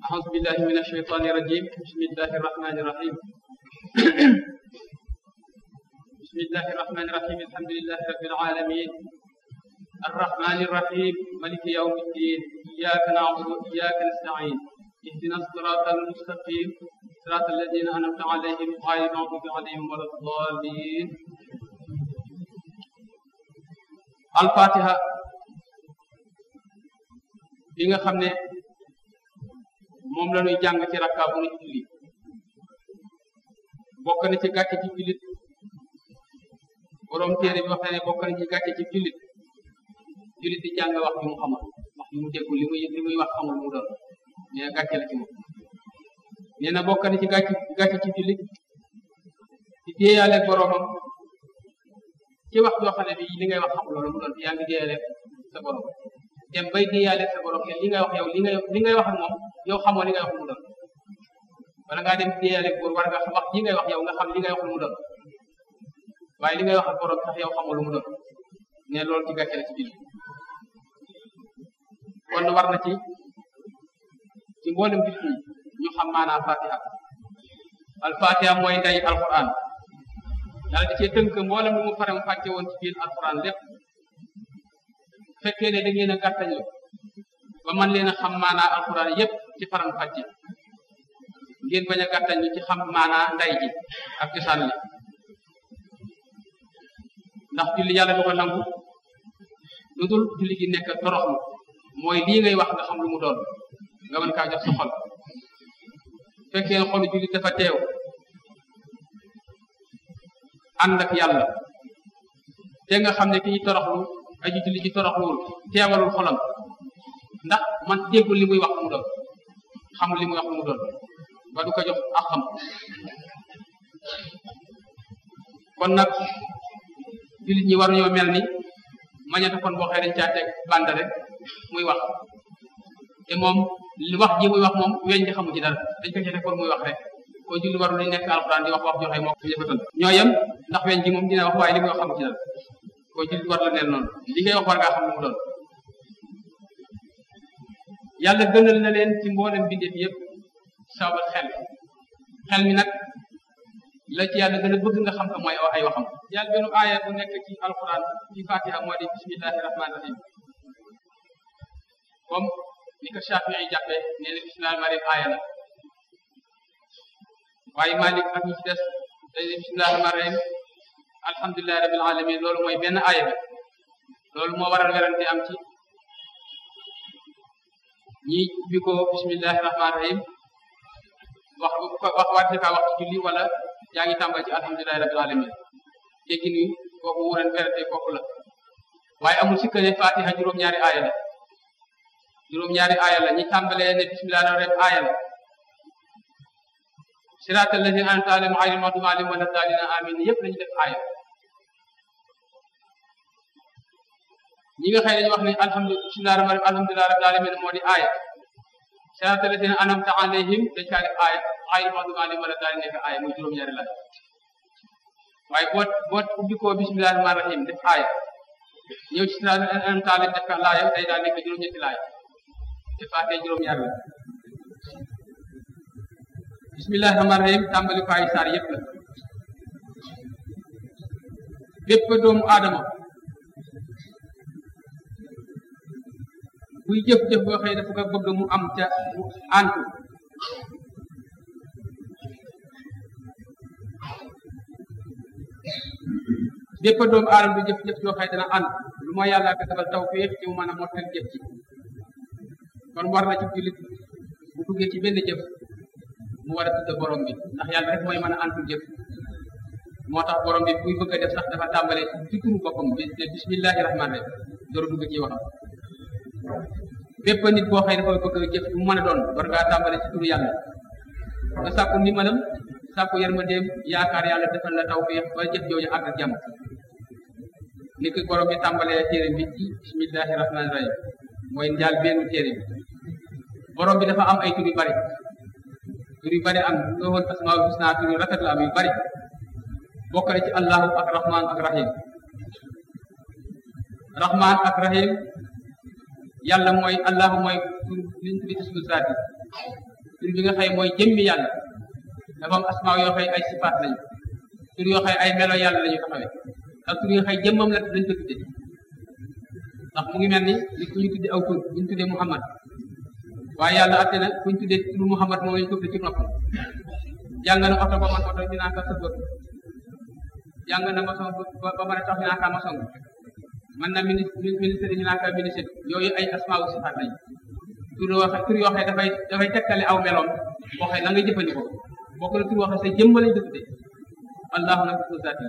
أعوذ بالله من الشيطان الرجيم بسم الله الرحمن الرحيم بسم الله الرحمن الرحيم الحمد لله رب العالمين الرحمن الرحيم ملك يوم الدين إياك نعبد وإياك نستعين اهدنا الصراط المستقيم صراط الذين أنعمت عليهم غير المغضوب عليهم ولا الضالين الفاتحة bi nga xam ne moom la ñuy jàng ci rakka bu ñu julli bokk na ci gàcce ci jullit borom téere bi wax na ne bokk na ci gàcce ci jullit jullit di jàng wax bi mu xamul wax bi mu déggul li muy li muy wax xamul mu doon nee na gàcce la ci moom nee na bokk na ci gàcce gàcce ci jullit di déeyaale boromam ci wax joo xam ne bi li ngay wax xamul loolu mu doon yaa ngi déeyaale sa borom dem bay déeyaale sa borom li ngay wax yow li ngay li ngay wax ak moom yow xamoo li ngay wax mu doon wala ngaa dem déeyaale góor war nga wax li ngay wax yow nga xam li ngay wax lu mu doon waaye li ngay wax ak borom sax yow xamoo lu mu doon ne loolu ci gàcce la ci biir kon war na ci ci mboolem bit ñi ñu xam maanaam fatiha al fatiha mooy nday alquran yàlla da cee tënk mboolem lu mu faram fàcce woon ci biir alquran lépp fekkee ne da ngeen a gàttañ lu ba man leen a xam maanaa alquran yépp ci faram fàcce ngeen bañ a gàttañ lu ci xam maanaa nday ji ak cosaan li ndax julli yàlla du ko nangu lu dul julli gi nekk toroxlu mooy lii ngay wax nga xam lu mu doon nga mën kaa jox sa xol fekkee ne xolu julli dafa teew ànd ak yàlla te nga xam ne kii toroxlu aju julli ci toroxluwul teewalul xolam ndax man déggul li muy wax lu mu doon xamul li muy wax lu mu doon ba du ko jox ak xam kon nag jullit ñi waruñoo mel ni mañata kon boo xëy dañ caa teg bànd rek muy wax te moom li wax ji muy wax moom weñ di xamu ci dara dañ ko ci teg kon muy wax rek ko julli warul lañ nekk alxuraan di wax wax joxe moo ko jëfatan ñoo yem ndax weñ ji moom dina wax waaye li muy wax xamu ci dara ko jullit war la neel noonu li ngay wax war ngaa xam lu mu doon yàlla gënal na leen ci mboolem bindeef yëpp sababal xel xel mi nag la ci yàlla gën a bëgg nga xam ko mooy ay waxam yàlla benn aaya bu nekk ci alquran ci fatiha moo di bismillahi rahmani rahim comme ni ko Shafi yi jàppe nee na bismillahi rahmani rahim aaya la waaye Malik ak ñi ci des dañ ne bismillahi rahmani rahim alhamdulillahi rabbil alamin loolu mooy benn aaya bi loolu moo waral werante am ci ñi ubbi ko bismillahi rahmani rahim wax wax waate kaa wax ci julli wala yaa ngi tàmbali ci alhamdulillahi rabbil alamin teggi ni kooku wuren werante kooku la waaye amul sikka ne fatiha juróom-ñaari aaya la juróom-ñaari aaya la ñi tàmbalee ne bismillahi rahmani rahim aaya la siraat allazina an'amta alayhim ghayril maghdubi alayhim wala daalliin amin yëpp lañu def aaya ñi nga xëy dañu wax ne alhamdulilah rabbil alhamdulilah rabbil alamin moo di aaya siraat allazina an'amta alayhim dañ kaa def aaya ghayril maghdubi alayhim wala daalliin nekk aaya muy juróom-ñaari la waaye boo boo ubbi ko bismillahi rahmaani rahim def aaya ñëw ci siraat an'amta alayhim def ka laaya day daal nekk juróom-ñetti laaya te faatee juróom-ñaari la bismillahi rahmaani rahim tàmbali ko ay saar yëpp la bépp doomu aadama buy jëf-jëf boo xëy dafa ko bëgg mu am ca mu antu bépp doomu aadama du jëf-jëf yoo xëy dana ànd lu mooy yàlla ko defal tawfiix ci mu mën a mottal jëf ci kon war na ci jullit bu duggee ci benn jëf mu war a tudd borom bi ndax yàlla rek mooy mën a antul jëf moo tax borom bi buy bëgg a def sax dafa tàmbale ci turu boppam bi ne bismillahi rahmaani rahim door dugg ci waxam bépp nit boo xëy dafa bëgg a jëf bu mën a doon war ngaa tàmbale ci turu yàlla nga sàkku ndimbalam sàkku yërmandeem yaakaar yàlla defal la tawfiix ba jëf jooju àgg ak jàmm ni ko borom bi tàmbalee téere bi ci bismillahi rahmaani rahim mooy njaal benn téere bi borom bi dafa am ay tur yu bari tur yu bari am lu woon asmaul husna tur yu rafet la am yu bari bokk na ci allahu ak rahman ak rahim rahman ak rahim yàlla mooy allahu mooy tur liñ tuddi ismu zaati tur bi nga xëy mooy jëmmi yàlla dafa am asmaa yoo xëy ay sifaat lañu tur yoo xëy ay melo yàlla lañu taxawee ak tur yoo xëy jëmmam la dañ ko tudde ndax mu ngi mel ni li ku ñu tudde aw tur bu ñu tuddee Muhammad waaye yàlla atte na bu ñu tuddee turu Muhammad moom lañu ko tudde ci noppam jàng na oto ba man oto ñu naan ka sëbër jàng na maçon ba ba mën a tax ñu naan ka maçon man na ministre ministre ñu naan ka ministre yooyu ay asmaa wu sifaat lañu tur yoo xam tur yoo xam dafay dafay tekkale aw meloom boo xam na nga jëfandikoo bokk na tur yoo xam sa jëmma lañ ko tuddee allahu nag tur zaati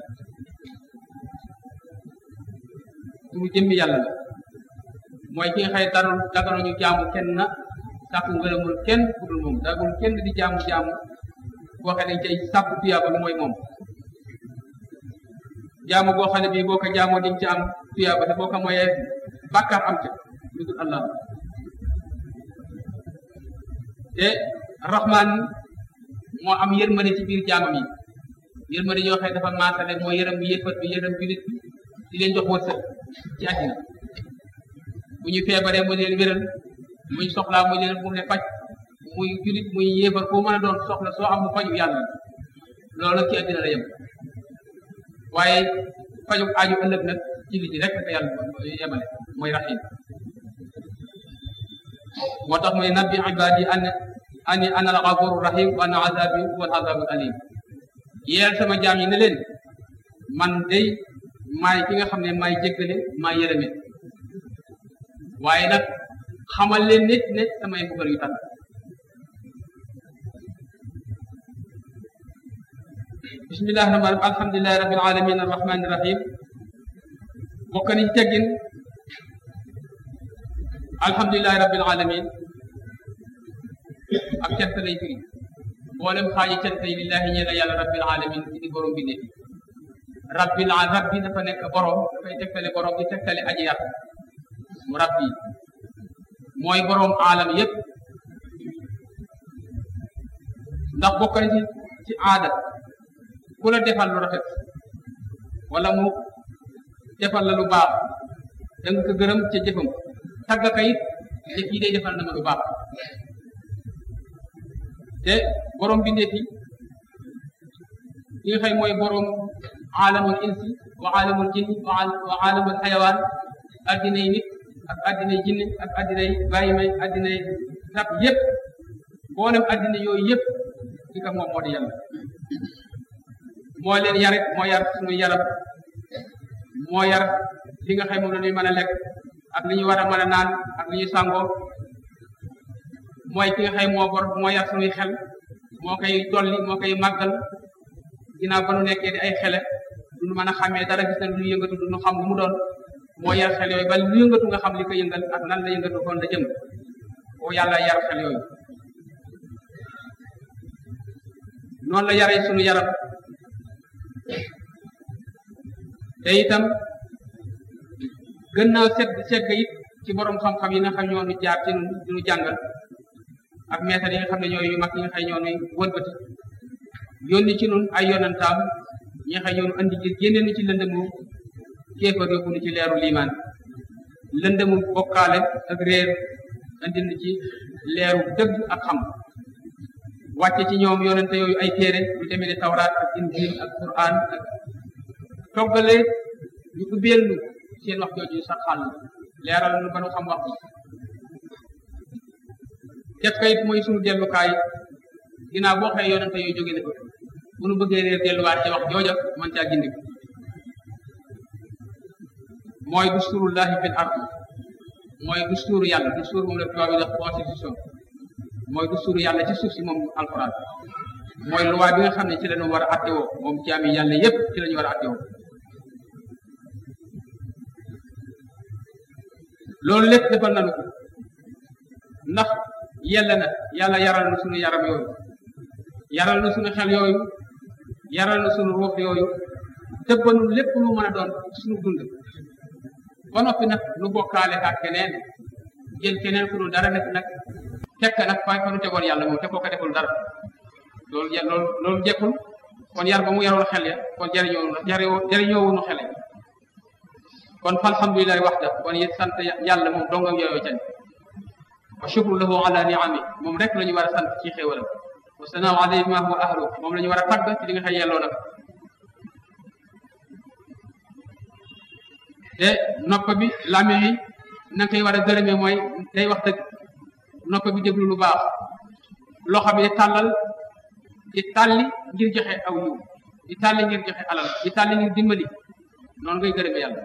turu jëmmi yàlla la mooy ki nga xëy darul daganuñu jaamu kenn na sàkku ngërëmul kenn ku dul moom dagul kenn di jaamu jaamu boo xam ne dañ cay sàkku tuyaaba lu mooy moom jaamu boo xam ne bii boo ko jaamoo diñ ci am tuyaaba te boo ko mooyee bàkkaar am ca lu dul allah te rahman moo am yërmande ci biir jaamam yi yërmande yoo xam ne dafa maasale moo yërëm bi yëfat bi yërëm julit bi di leen jox wërsëg ci àddina bu ñu feebaree mu leen wéral muy soxlaa mu leen mu ne faj muy julit muy yéefar koo mën a doon soxla soo am mu faju yàlla loolu ci àddina la yem waaye faju aju ëllëg nag ci li rek ka yàlla yemale mooy rahim moo tax muy nabbi ibadi an ani ana al ghafuru rahim wa anna azabi huwa al azabu alim yeel sama jaam yi ne leen man day maay ki nga xam ne maay jéggale maay yërëme waaye nag xamal leen nit ne samay mbugal yu tar bismillahi rahmaan rahim alhamdulilahi rabbil alamin arrahmani rahim bokk nañ teggin alhamdulilahi rabbil alamin ak cant lay firi mboolem xaaji cant yi lillahi ñee la yàlla rabbil alamin ci di borom bi ne rabbil rabbi dafa nekk borom dafay tegtale borom di tegtale aji yar mu rabbi mooy borom aalam yépp ndax bokk na ci ci aada ku la defal lu rafet wala mu defal la lu baax da nga ko gërëm ca jëfam tagga ka it ne kii day defal na ma lu baax te borom bindee fi ki nga xëy mooy borom aalamul insi wa aalamul jinni wa aalamul xayawaan addinay nit ak addinay jinni ak addinay bàyyi may addinay rab yépp boolem addina yooyu yépp ki ka moom moo di yàlla moo leen yare moo yar suñu yaram moo yar li nga xam moom la ñuy mën a lekk ak li ñu war a mën a naan ak li ñu sàngoo mooy ki nga xam moo bor moo yar suñuy xel moo koy dolli moo koy màggal ginnaaw ba nu nekkee di ay xele duñu mën a xàmmee dara gis na lu yëngatu duñu xam lu mu doon moo yar xel yooyu ba lu yëngatu nga xam li ko yëngal ak nan la yëngatu kon la jëm o yàlla yar xel yooyu noonu la yaree sunu yaram te itam gën naa set segg it ci borom xam-xam yi nga xam ñoo nu jaar ci nu nu jàngal ak meetar yi nga xam ne ñooy yu mag yi nga xam ñoo nuy wëlbati yónni ci nun ay yonantaam ñi nga xam ñoo nu andi ci génne nu ci lëndëmu kéefar yóbbu nu ci leeru liimaan lëndëmu bokkaale ak réer andi nu ci leeru dëgg ak xam wàcce ci ñoom yonente yooyu ay téere lu demee ni tawraat ak injil ak quran ak toggale ñu ubbeel nu seen wax jooju sax xàll leeral nu ba nu xam wax bi def kayit mooy sunu dellukaay ginnaaw boo xëyee yonente yooyu jóge ne ko bu nu bëggee réer delluwaat ci wax jooja man caa gindi mooy dusturullahi fil ard mooy dusturu yàlla dusturu moom la tubaab yi def constitution mooy dusturu yàlla ci suuf si moom alquran mooy loi bi nga xam ne ci lañu war a attewoo moom jaami yàlla yépp ci lañu war a attewoo loolu lépp defal nañu ko ndax yella na yàlla yaral na sunu yaram yooyu yaral na sunu xel yooyu yaral na sunu ruux yooyu tëbbanu lépp lu mën a doon sunu dund ba noppi nag nu bokkaale ak keneen jël keneen ku dul dara nekk nag tekk nag fay fa nu tegoon yàlla moom te koo ko deful dara loolu loolu loolu jekkul kon yar ba mu yarul xel ya kon jariñoo jariñoo wunu xele kon fa alhamdulilahi waxda kon yit sant yàlla moom dongam yooyu cañ wa shukru lahu ala niami moom rek la ñu war a sant ci xéewalam wa sanaaw alayhi ma huwa ahlu moom la ñu war a tagg ci li nga xëy yelloo nag te nopp bi làmmiñ wi na nga koy war a gërëmee mooy day wax dëgg nopp bi déglu lu baax loxo bi di tàllal di tàlli ngir joxe aw yiw di tàlli ngir joxe alal di tàlli ngir dimbali noonu ngay gërëmee yàlla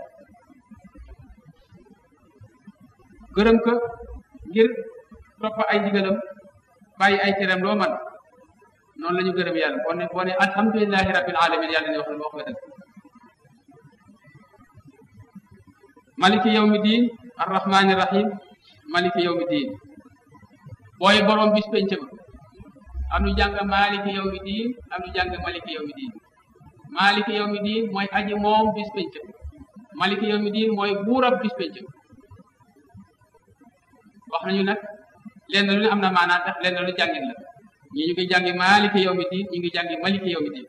gërëm ko ngir topp ay ndigalam bàyyi ay teram loo man noonu la ñu gërëm yàlla boo ne boo ne alhamdulilahi rabbil alamin yàlla ne wax na wax nga dëgg maliki yawmi diin arrahmani rahim maliki yawmi diin booy borom bis penc ba am nu jàng maliki yawmi diin am nu jàng maliki yawmi diin maliki yawmi diin mooy aji moom bis penc ba maliki yawmi diin mooy buurab bis penc ba wax nañu nag lenn lu ne am na maanaa tax lenn lu jàngin la ñi ñu ngi jàngi maliki yawmi diin ñu ngi jàngi maliki yawmi diin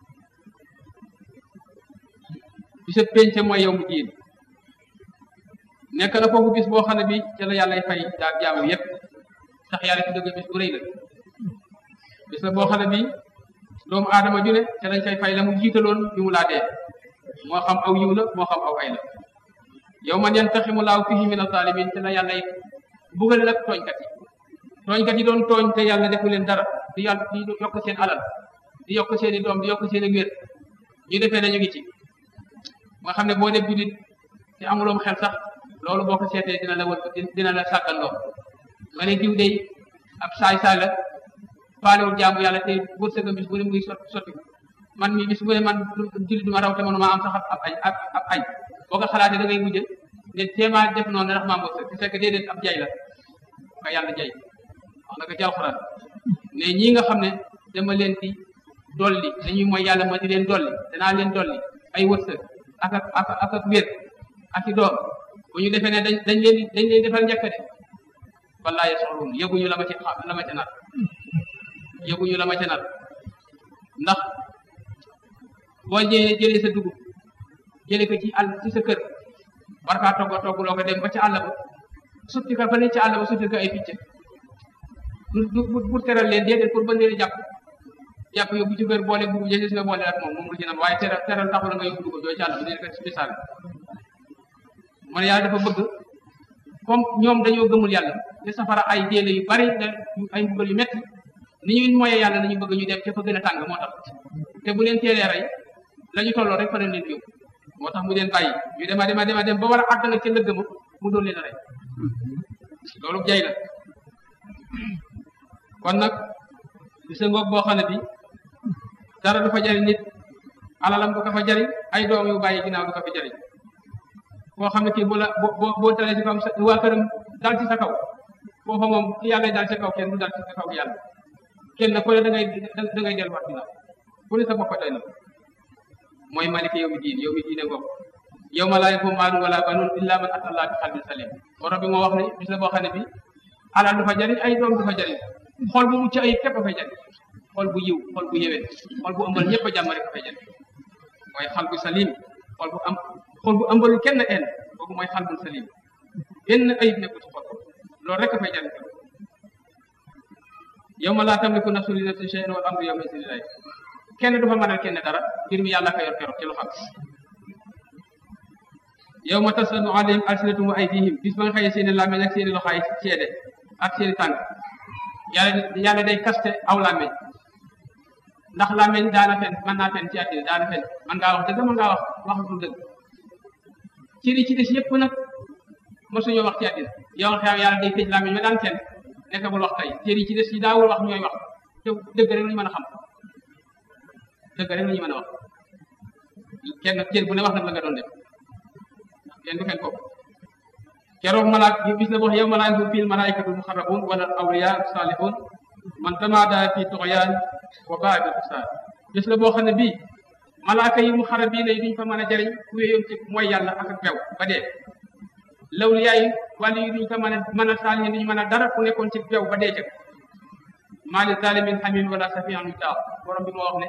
bisa penc mooy yawmi diin nekk na foofu bis boo xam ne bi ca la yàlla fay daa jaamu yépp tax yàlla ci dëgg bis bu rëy la bis la boo xam ne bi doomu aadama ju ne ca lañ fay fay la mu jiitaloon bi mu laa dee moo xam aw yiw la moo xam aw ay la yow man yantaximu laahu fihi min azalimin te la yàlla bugal nag tooñkat yi tooñkat yi doon tooñ te yàlla defu leen dara di yàlla di yokk seen alal di yokk seen i doom di yokk seen i wér ñu defee nañu ngi ci nga xam ne boo def julit te amuloom xel sax loolu boo ko seetee dina la wër dina la sàggal loo nga ne diw day ab saay-saay la faalewul jaamu yàlla te wërsëgam bis bu ne muy sotti sotti man mi bis bu ne man jullit duma raw te manuma am sax ab ay ab ab ay boo ko xalaatee da ngay mujj ne téema def noonu ndax maa wërsëg te fekk déedéet ab jay la ka yàlla jay wax na ko ci alxuraan ne ñii nga xam ne dama leen di dolli dañuy mooy yàlla ma di leen dolli danaa leen dolli ay wërsëg ak ak ak ak ak wér ak i doom bu ñu defee ne dañ dañ leen dañ leen defal njëkk de wallaahi soxlun yëguñu la ma ci la ma ca nar yëguñu la ma ca nar ndax boo jëlee jëlee sa dugub jëlee ko ci àll ci sa kër war kaa togg togg loo ko dem ba ca àll ba sutti ka fa ne ca àll ba sutti ka ay picc du du pour teral leen déedéet pour ba leen jàpp jàpp yóbbu ci kër boole dugub jëlee si nga boole ak moom moom lu ci nam waaye teral teral taxul la nga yóbbu dugub jooju ci àll ba dee ko spécial mu ne yàlla dafa bëgg comme ñoom dañoo gëmul yàlla te safara ay déele yu bari ay mbugal yu metti ni ñuy moyee yàlla nañu bëgg ñu dem ca fa gën a tàng moo tax te bu leen teelee rey la ñu tolloo rek fa leen leen yóbbu moo tax mu leen bàyyi ñu dema dema dema dem ba war a àgg nag ca lëgg ma mu doon leen a rey loolu jay la kon nag bi sa ngoog boo xam ne bi dara du fa jariñ nit alalam du ko fa jariñ ay doom yu bàyyi ginnaaw du ko fa jariñ koo xam ne kii bu la boo boo dalee ci kaw sa waa këram dal ci sa kaw foofa moom ki yàlla dal ci kaw kenn du dal ci sa kaw yàlla kenn ku ne da ngay da ngay delluwaat ginnaaw ku ne sa bopp doy na mooy maliki yow mi diin yow mi diine ngoog yow ma laa yanfa'u maalun wala banuun illaa man ataa Allaaha bi qalbin saliim borom bi moo wax ne bis la boo xam ne bi alal du fa jariñ ay doom du fa jariñ xol bu mucc ayib képp a fay jariñ xol bu yiw xol bu yewee xol bu ëmbal ñëpp a jàmm rek a fay jariñ mooy xal bu salim xol bu am xol bu ëmbalul kenn en boobu mooy xal bu salim benn ayib nekku ci xol loolu rek a fay jariñ yow ma laa tamliku nafsun li nafsin shay'an wal amru yawma idhin lillaah kenn du fa mënal kenn dara mbir mi yàlla ka yor keroog ci lu xam yow ma tasadu alayhim alsinatum wa aydihim bis ba nga xëyee seeni làmmeñ ak seeni loxaay seede ak seeni tànk yàlla yàlla day kaste aw làmmeñ ndax làmmeñ daana fen mën naa fen ci àddina daana fen man ngaa wax dëgg mën ngaa wax wax lu dëgg ci li ci des yëpp nag mosuñoo wax ci àddina yow xew yàlla day tëj làmmeñ ma daan fen nekk bul wax tey cër yi ci des yi daawul wax ñooy wax te dëgg rek lañu mën a xam dëgg rek lañu mën a wax kenn cër bu ne wax nag la nga doon def kenn du fen ko keroog malaak yi bis la wax yow malaak bu fil malaikatu muxarrabun wala awliya salihun man tamaada fi tuxyaan wa baa bi kusaar bis la boo xam ne bii malaaka yi muxarrabiin yi duñ fa mën a jëriñ ku wéyoon ci mooy yàlla ak ak bew ba dee lawliyaa yi wàllu yi duñ fa mën a mën a saalihin duñ mën a dara ku nekkoon ci bew ba dee jëkk maa li zalimin hamim wala safian yutaa borom bi moo wax ne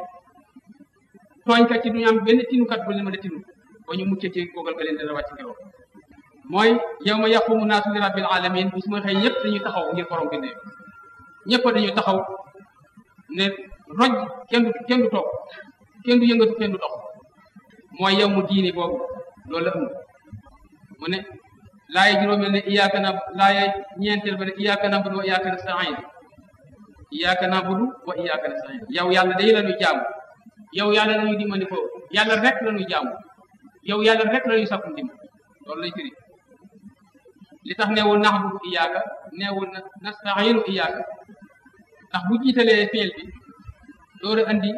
tooñkat ci duñu am benn tinukat bu leen mën a tinu ba ñu muccee ci googal ga leen dana wàcc keroog mooy yow ma yaqumu naasu li rabbil alamin bis mooy xëy ñëpp dañuy taxaw ngir borom bi ne ñëpp dañuy taxaw ne roj kenn du kenn du toog kenn du yëngatu kenn du dox mooy yow mu diini boobu loolu la ëmb mu ne laaye juróomeel ne iyaaka na laaye ñeenteel ba ne iyaaka nabudu wa iyaaka nastain iyaaka nabudu wa iyaaka nastain yow yàlla day la ñuy jaamu yow yàlla la ñuy dimbali ko yàlla rek la ñuy jaamu yow yàlla rek la ñuy sakku ndimbal loolu lay firi li tax neewul naxbudu iyaaka neewul nastainu iyaaka ndax bu jiitalee fiil bi door a andi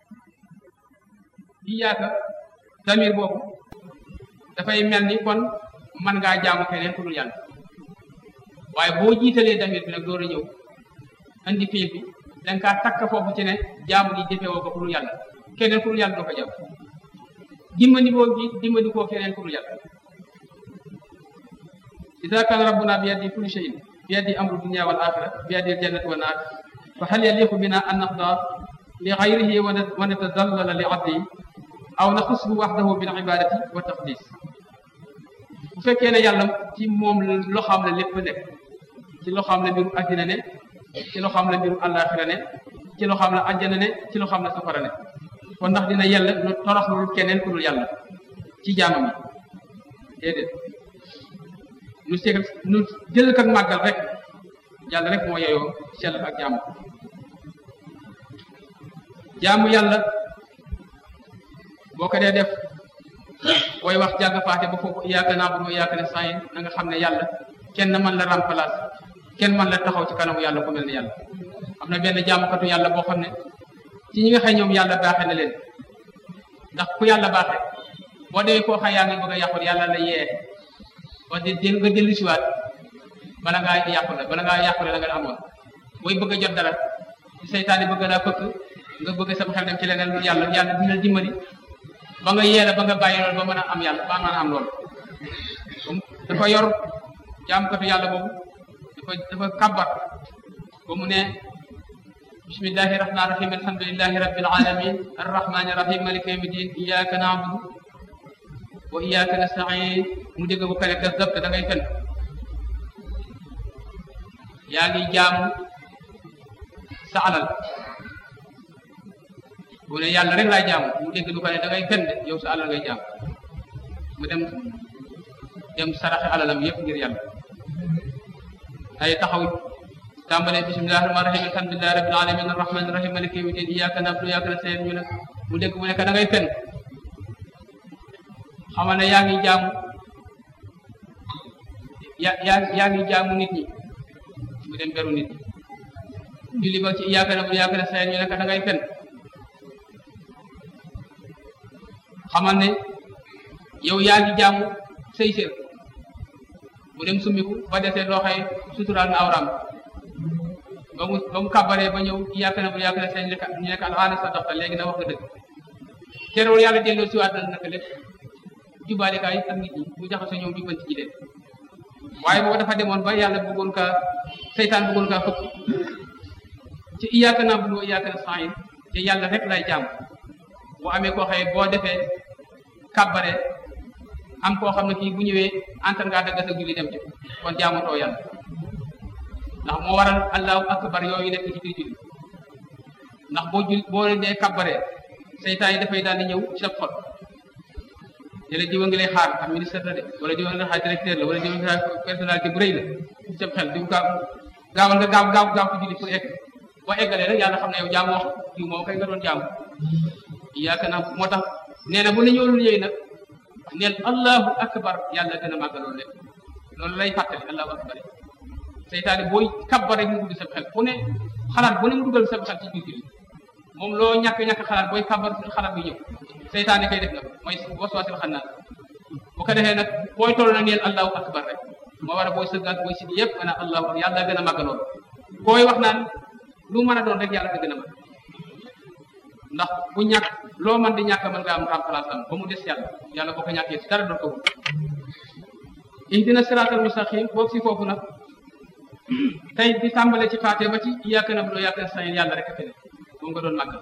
iyaaka tamir boobu dafay mel ni kon mën ngaa jaamu keneen ku dul yàlla waaye boo jiitalee damir bi nag door a ñëw andi fiil bi danga kaa takk foofu ci ne jaamu gi jëfewoo ko ku dul yàlla keneen ku dul yàlla doo ko jaamu dimbali boo gi dimbali koo keneen ku dul yàlla ida kaana rabbuna bi yadi kulli shay'in bi yadi amru dunya wal axira bi yadi aljannati wa naar fa hal yaliqu bina an naxda li gayrihi wa natadallala li abdihi aw naxushu waxdahu bil ibadati wa taqdis bu fekkee ne yàlla ci moom loxaam la lépp nekk ci loxaam la mbiru addina ne ci loxaam la mbiru àllaaxira ne ci loxaam la àjjana ne ci loxaam la safara ne kon ndax dina yàlla lu toroxlul keneen ku dul yàlla ci jaamam yi déedéet nu segal nu jël ak màggal rek yàlla rek moo yeyoo sell ak jaamu jaamu yàlla boo ko dee def booy wax jàng faate ba foofu iyyaka na'budu wa iyyaka nasta'in na nga xam ne yàlla kenn man la remplace kenn man la taxaw ci kanamu yàlla ku mel ne yàlla am na benn jaamukatu yàlla boo xam ne ci ñi nga xëy ñoom yàlla baaxe na leen ndax ku yàlla baaxe boo demee koo xam yaa ngi bëgg a yàqu yàlla la yee ba di nga dellu siwaat bala ngaa yàqu la bala ngaa yàqule la nga amoon booy bëgg a jot dara ci seytaane bëgg laa fëkk nga bëgg sama xel dem ci leneen lu yàlla yàlla dina dimbali ba nga yeela ba nga bàyyi loolu ba mën a am yàlla ba mën a am loolu dafa yor jaamkatu yàlla boobu dafa dafa kàbbar ba mu ne bismillahi rahmani rahim alhamdulillahi rabbil alamin arrahmani rahim maliki yawmi din iyyaka na'budu wa iyyaka nasta'in mu dégg bu pare kazzabta da ngay fen yaa ngi jaamu sa alal bu ne yàlla rek laay jaamu mu dégg du ko ne da ngay fen de yow sa alal ngay jaamu mu dem dem saraxe alalam yëpp ngir yàlla ay taxaw tàmbalee bismillahi rahmani rahim alhamdulillahi rabbil alamin arrahmani rahim maliki yawmi din iyyaka na'budu wa iyyaka nasta'in ñu ne mu dégg mu ne ka da ngay fen xamal ne yaa ngi jaamu ya yaa yaa ngi jaamu nit ñi mu dem beru nit ñi julli ba ci iyyaka na'budu wa iyyaka nasta'in ñu ne ka da ngay fen xamal ne yow yaa ngi jaamu say sër mu dem summiku ba desee loo xëy suturaal na awram ba mu ba mu kàbbaree ba ñëw iyyaka na'budu wa iyyaka nasta'in ñu nekk al'aana sadaqta léegi na wax nga dëgg terewul yàlla delloo siwaat na naka lépp jubaale kaay ak nit ñi mu jaxasoo ñoom jubbanti ji leen waaye boobu dafa demoon ba yàlla bëggoon kaa seytaan bëggoon kaa fëkk ci iyyaka na'budu wa iyyaka nasta'in te yàlla rek lay jaam bu amee koo xëye boo defee kàbbare am koo xam ne kii bu ñëwee antan ngaa dagga sa julli dem ci kon jaamutoo yàlla ndax moo waral allahu akbar yooyu nekk ci biir julli ndax boo jul boo dee kàbbare seytaan yi dafay daal di ñëw ci sa xol ne la diwa ngi lay xaar am ministre la de wala diwa ngi lay xaar directeur la wala diwa ngi lay personnalité bu rëy la ci sa xel di gaaw gaawal nga gaaw gaaw gaaw ci julli pour egg boo eggalee rek yàlla xam ne yow jaamu wax diw moom kay nga doon jaamu yaakaar naa moo tax nee na bu la ñëwul ñëwee nag neel allahu akbar yàlla gën a màgg loolu lépp loolu lay fàttali allahu akbar seytaane booy kabbar rek mu dugg sa xel fu ne xalaat bu ne mu dugal sa xel ci biir julli moom loo ñàkk ñàkk xalaat booy kabbar xalaat bi ñëw seytaane kay def na ko mooy waswaasil xannaas bu ko defee nag booy toll na neel allahu akbar rek moo war a booy sëggaat booy sigi yëpp ana allahu akbar yàlla gën a màgg loolu booy wax naan lu mën a doon rek yàlla gën a màgg ndax bu ñàkk loo mën di ñàkk mën nga am remplace am ba mu des yàlla yàlla boo ko ñàkkee dara doon ko wut ihdina siraatal mustaqim boobu si foofu nag tey di tàmbale ci faate ba ci iyyaka na'budu wa iyyaka nasta'in yàlla rek a fi ne moom nga doon màggal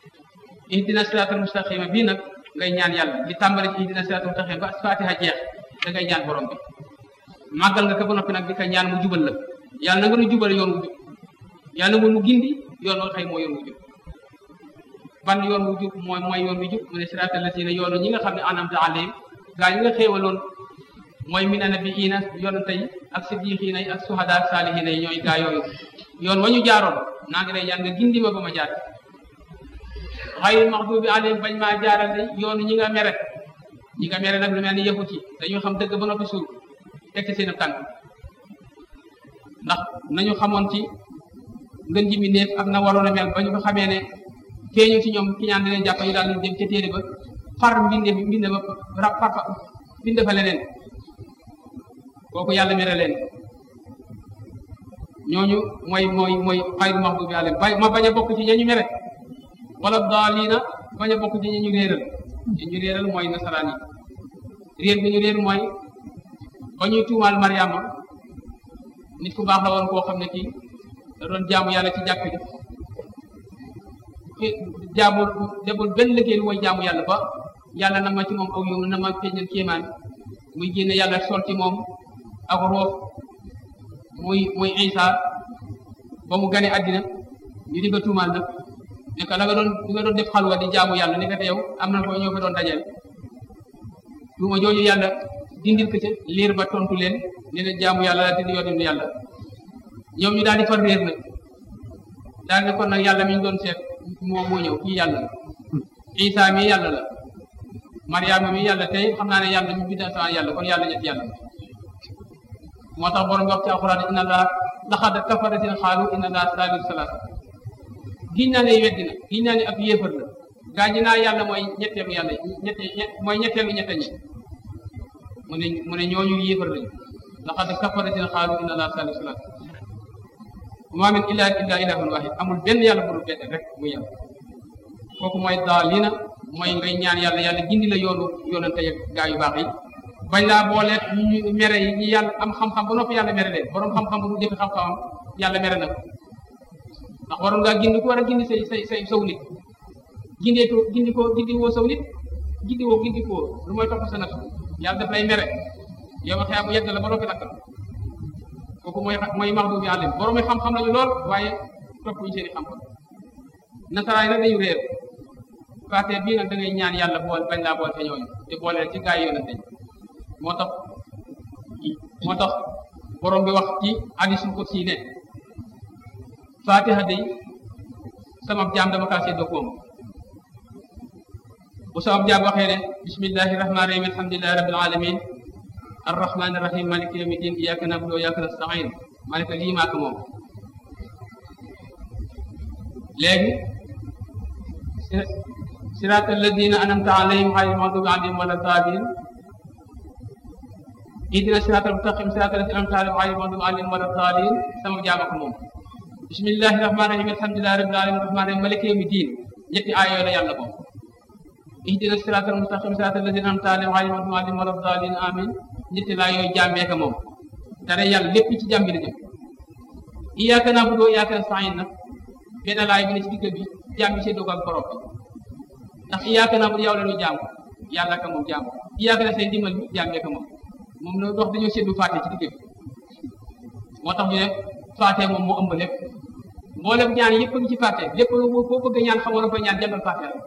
ihdina siraatal mustaqim bii nag ngay ñaan yàlla di tàmbale ci ihdina siraatal mustaqim ba fatiha jeex da ngay ñaan borom bi màggal nga ko ba noppi nag di ko ñaan mu jubal la yàlla na nga nu jubal yoon wu jub yàlla nga nu gindi yoon wa xëy moo yoon wu jub ban yoon wu jub mooy mooy yoon wu jub mu ne siraatal lazina yoonu ñi nga xam ne anamta alayhim gaa ñi nga xéewaloon mooy mina nabiyyiina yonente yi ak siddiqiina yi ak suhada ak saalihiina yi ñooy gaa yooyu yoon wa ñu jaaroon naa ngi lay ñaan nga gindi ma ba ma jaar xayril maxduubi alayhim bañ maa jaarale yoonu ñi nga mere ñi nga mere nag lu mel ni yahut yi dañu xam dëgg ba noppi suul tekk seen tànk ndax nañu xamoon ci ngën ji mi néef ak na waroon a mel ba ñu ko xamee ne feeñu ci ñoom ki ñaan di leen jàpp ñu daal di dem ca téere ba far mbinde mbinde ba rab far fa binde fa leneen kooku yàlla mere leen ñooñu mooy mooy mooy xayru maxdubi alayhim bay ma bañ a bokk ci ñañu mere wala daaliina bañ a bokk ci ñañu réeral ñañu réeral mooy nasaraan yi réer bi ñu réer mooy ba ñuy tuumaal Mariama nit ku baax la woon koo xam ne kii da doon jaamu yàlla ci jàkk ji jaamul deful benn liggéey lu mooy jaamu yàlla ba yàlla na ma ci moom aw yow na ma feeñal kéemaan muy génne yàlla sol ci moom ak roof muy muy Isa ba mu gane àddina ñu di ko tuumaal nag ne ko la nga doon li nga doon def xalwa di jaamu yàlla ne ko yow am na ko ñoo ko doon dajale tuuma jooju yàlla dindil ko ca liir ba tontu leen ne leen jaamu yàlla la te di yoonu yàlla ñoom ñu daal di far réer nag daal ne kon nag yàlla mi ñu doon seet moo moo ñëw kii yàlla la Isa mi yàlla la Mariama mi yàlla tey xam naa ne yàlla ñu bind asamaan yàlla kon yàlla ñett yàlla moo tax borom wax ci alxuraan inna laa laqad kafara seen xaalu inna laa saalisu salaasa giñ naa ne weddi na giñ naa ne ab yéefar la gaa ñi naa yàlla mooy ñetteelu yàlla ñette mooy ñetteelu ñette ñi mu ne mu ne ñooñu yéefar lañu laqad kafara seen xaalu inna laa saalisu salaasa maa min ilahin illa ilahun wahid amul benn yàlla bu dul benn rek muy yàlla kooku mooy daalina mooy ngay ñaan yàlla yàlla gindi la yoonu yoonante yeg gaa yu baax yi bañ laa boole ñu mere yi ñi yàlla am xam-xam ba noppi yàlla mere leen borom xam-xam bu mu jëfe xam-xamam yàlla mere na ko ndax waroon ngaa gindi ko war a gindi say say say saw nit gindee ko gindi ko gindi woo saw nit gindi woo gindi ko lu mooy topp sa naf yàlla daf lay mere yow ma xeyaa bu yedd la ba noppi nag kooku mooy mooy maxdu bi àllim borom yi xam-xam lañu lool waaye topp ñu seeni xam-xam nasaraay nag dañu réer faate bii nag da ngay ñaan yàlla bool bañ laa bool te ñooñu te booleel ci gaa yi yonente moo tax moo tax borom bi wax ci hadiisul qudsi ne fatiha day sama jaam dama kaa séddoo moom bu sama jaam waxee ne bismillahi rahmaani rahim alhamdulillahi rabbil alamin arrahmaani rahim maliki yawmi din iyyaka na'budu wa iyyaka nasta'in malika lii maa ko moom léegi siraata alladina anamta alayhim xayril maxdubi alayhim wala daalin ihdina siraatal mustaqim siraatal lazina an'amta alayhim xayril maxdubi alayhim wala daalin sama jaam ak moom bismillahi rahmaani rahim alhamdulillahi rabbil alamin rahmaani rahim maliki yawmi din ñetti aay yooyu la yàlla moom ihdina siraatal mustaqim siraatal lazina an'amta alayhim xayril maxdubi alayhim wala daalin amin ñetti laa yooyu jàmbee ko moom dara yàlla lépp ci jàmbi la jëm iyyaka na'budu wa iyyaka nasta'in nag benn laay bi ne ci digg bi jàmbi see doog ak borom bi ndax iyyaka na'budu yow la ñu jaamu yàlla ka moom jaamu iyyaka na seen dimbal bi jàmbee ko moom moom la dox dañoo seddu faate ci digg bi moo tax ñu ne faate moom moo ëmb lépp mboolem ñaan yëpp a ngi ci faate lépp koo bëgg ñaan xamoon na koy ñaan jàngal faate la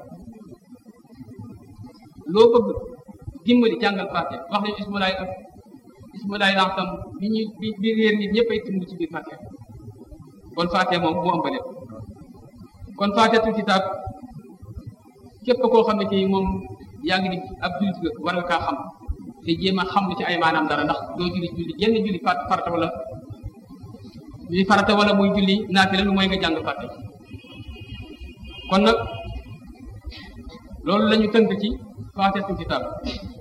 loo bëgg dimbali jàngal faate wax nañu ismulaay ak ismulaay lansam bi ñuy bi bi réer nit ñëpp ay tund ci biir faate kon faate moom moo ëmb lépp kon faatetul kitaab képp koo xam ne kii moom yaa ngi di ab jullit nga war nga kaa xam te jéem a xam lu ci ay maanaam dara ndax doo julli julli yenn julli fat farata wala julli farata wala muy julli naafila lu mooy nga jàng fàtte kon nag loolu la ñu tënk ci faatetul kitaab